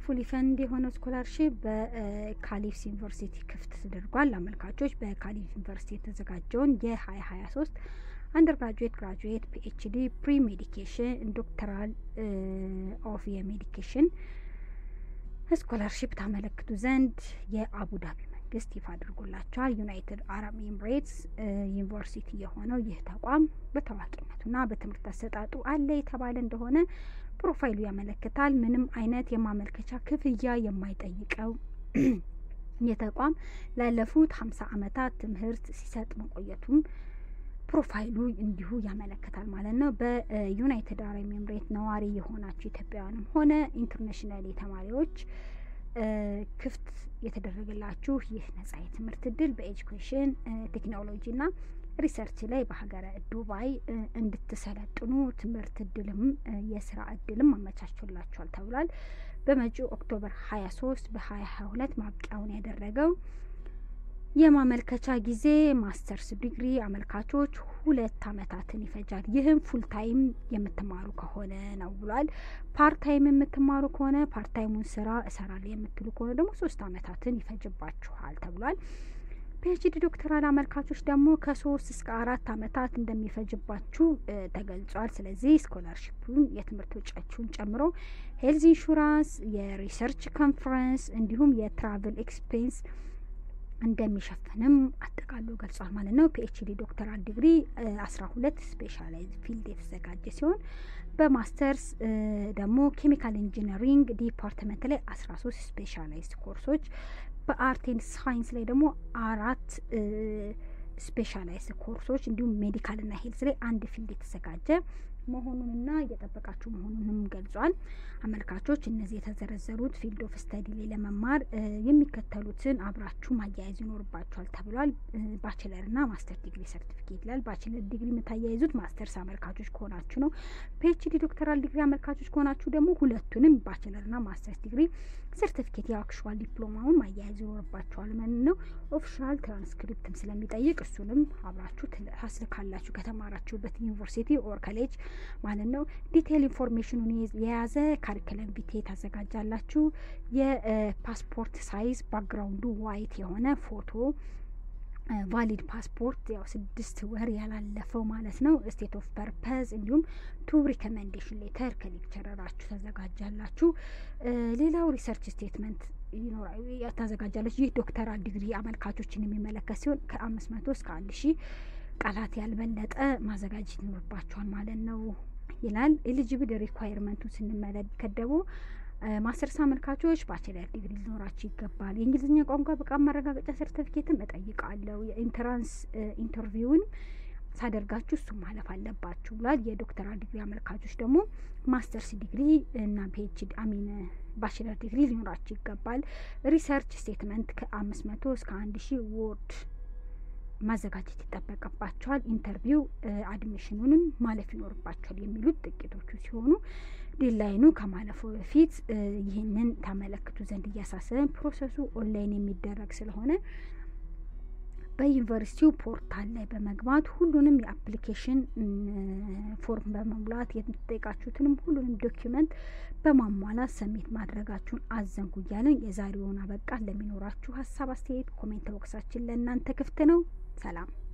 ፉሊ ፈንድ የሆነው ስኮላርሽፕ በካሊፍስ ዩኒቨርሲቲ ክፍት ተደርጓል። አመልካቾች በካሊፍ ዩኒቨርሲቲ የተዘጋጀውን የሀያ ሀያ ሶስት አንደር ግራጁዌት፣ ግራጁዌት፣ ፒኤችዲ፣ ፕሪ ሜዲኬሽን፣ ዶክተራል ኦፍ የሜዲኬሽን ስኮላርሽፕ ታመለክቱ ዘንድ የአቡዳቢ መንግስት ይፋ አድርጎላቸዋል። ዩናይትድ አረብ ኤምሬትስ ዩኒቨርሲቲ የሆነው ይህ ተቋም በታዋቂነቱና በትምህርት አሰጣጡ አለ የተባለ እንደሆነ ፕሮፋይሉ ያመለክታል። ምንም አይነት የማመልከቻ ክፍያ የማይጠይቀው ይህ ተቋም ላለፉት ሀምሳ አመታት ትምህርት ሲሰጥ መቆየቱም ፕሮፋይሉ እንዲሁ ያመለክታል ማለት ነው። በዩናይትድ አረብ ኤምሬት ነዋሪ የሆናችሁ ኢትዮጵያውያንም ሆነ ኢንተርናሽናል ተማሪዎች ክፍት የተደረገላችሁ ይህ ነጻ የትምህርት እድል በኤጁኬሽን ቴክኖሎጂና ሪሰርች ላይ በሀገረ ዱባይ እንድትሰለጥኑ ትምህርት እድልም የስራ እድልም አመቻችቶላችኋል ተብሏል። በመጪው ኦክቶበር ሀያ ሶስት በሀያ ሀያ ሁለት ማብቂያውን ያደረገው የማመልከቻ ጊዜ ማስተርስ ዲግሪ አመልካቾች ሁለት አመታትን ይፈጃል። ይህም ፉል ታይም የምትማሩ ከሆነ ነው ብሏል። ፓርት ታይም የምትማሩ ከሆነ ፓርት ታይሙን ስራ እሰራለሁ የምትሉ ከሆነ ደግሞ ሶስት አመታትን ይፈጅባችኋል ተብሏል። ፒኤችዲ ዶክተራል አመልካቾች ደግሞ ከሶስት እስከ አራት አመታት እንደሚፈጅባችሁ ተገልጿል። ስለዚህ ስኮላርሽፑን የትምህርት ወጪያችሁን ጨምሮ ሄልዝ ኢንሹራንስ፣ የሪሰርች ኮንፈረንስ እንዲሁም የትራቭል ኤክስፔንስ እንደሚሸፍንም አጠቃሎ ገልጿል ማለት ነው። ፒኤችዲ ዶክተራል ዲግሪ አስራ ሁለት ስፔሻላይዝ ፊልድ የተዘጋጀ ሲሆን በማስተርስ ደግሞ ኬሚካል ኢንጂነሪንግ ዲፓርትመንት ላይ አስራ ሶስት ስፔሻላይዝ ኮርሶች በአርት ኤንድ ሳይንስ ላይ ደግሞ አራት ስፔሻላይዝ ኮርሶች እንዲሁም ሜዲካልና ሄልዝ ላይ አንድ ፊልድ የተዘጋጀ መሆኑንና እየጠበቃችሁ መሆኑንም ገልጿል። አመልካቾች እነዚህ የተዘረዘሩት ፊልድ ኦፍ ስተዲ ላይ ለመማር የሚከተሉትን አብራችሁ ማያያዝ ይኖርባችኋል ተብሏል። ባችለርና ማስተር ዲግሪ ሰርቲፊኬት ይላል። ባችለር ዲግሪ የምታያይዙት ማስተርስ አመልካቾች ከሆናችሁ ነው። ፒኤችዲ ዶክተራል ዲግሪ አመልካቾች ከሆናችሁ ደግሞ ሁለቱንም ባችለርና ማስተርስ ዲግሪ ሰርቲፊኬት የአክሽዋል ዲፕሎማውን ማያያዝ ይኖርባችኋል ማለት ነው። ኦፊሻል ትራንስክሪፕትም ስለሚጠይቅ እሱንም አብራችሁ ታስልካላችሁ ከተማራችሁበት ዩኒቨርሲቲ ኦር ኮሌጅ ማለት ነው። ዲቴይል ኢንፎርሜሽኑን የያዘ ካሪክለም ቪቴ ታዘጋጃላችሁ። የፓስፖርት ሳይዝ ባክግራውንዱ ዋይት የሆነ ፎቶ ቫሊድ ፓስፖርት ያው ስድስት ወር ያላለፈው ማለት ነው። ስቴት ኦፍ ፐርፐዝ እንዲሁም ቱ ሪኮሜንዴሽን ሌተር ከሌክቸረራችሁ ታዘጋጃላችሁ። ሌላው ሪሰርች ስቴትመንት ታዘጋጃለች። ይህ ዶክተራል ዲግሪ አመልካቾችን የሚመለከት ሲሆን ከአምስት መቶ እስከ አንድ ሺህ ቃላት ያልበለጠ ማዘጋጀት ይኖርባቸዋል ማለት ነው ይላል። ኤሊጂብል ሪኳየርመንቱን ስንመለከት ደግሞ ማስተርስ አመልካቾች ባችለር ዲግሪ ሊኖራቸው ይገባል። የእንግሊዝኛ ቋንቋ ብቃት ማረጋገጫ ሰርተፊኬትም እጠይቃለሁ። የኢንትራንስ ኢንተርቪውን ሳደርጋችሁ እሱ ማለፍ አለባችሁ ብሏል። የዶክተራል ዲግሪ አመልካቾች ደግሞ ማስተርስ ዲግሪ እና ፒኤችዲ አሚን ባችለር ዲግሪ ሊኖራቸው ይገባል። ሪሰርች ስቴትመንት ከአምስት መቶ እስከ አንድ ሺህ ወርድ ማዘጋጀት ይጠበቅባቸዋል። ኢንተርቪው አድሚሽኑንም ማለፍ ይኖርባቸዋል የሚሉት ጥቂቶቹ ሲሆኑ ዴድላይኑ ከማለፉ በፊት ይህንን ታመለክቱ ዘንድ እያሳሰብን ፕሮሰሱ ኦንላይን የሚደረግ ስለሆነ በዩኒቨርሲቲው ፖርታል ላይ በመግባት ሁሉንም የአፕሊኬሽን ፎርም በመሙላት የምትጠይቃችሁትንም ሁሉንም ዶኪመንት በማሟላት ሰሜት ማድረጋችሁን አዘንጉ እያለን የዛሬውን አበቃ። ለሚኖራችሁ ሀሳብ አስተያየት ኮሜንት ቦክሳችን ለእናንተ ክፍት ነው። ሰላም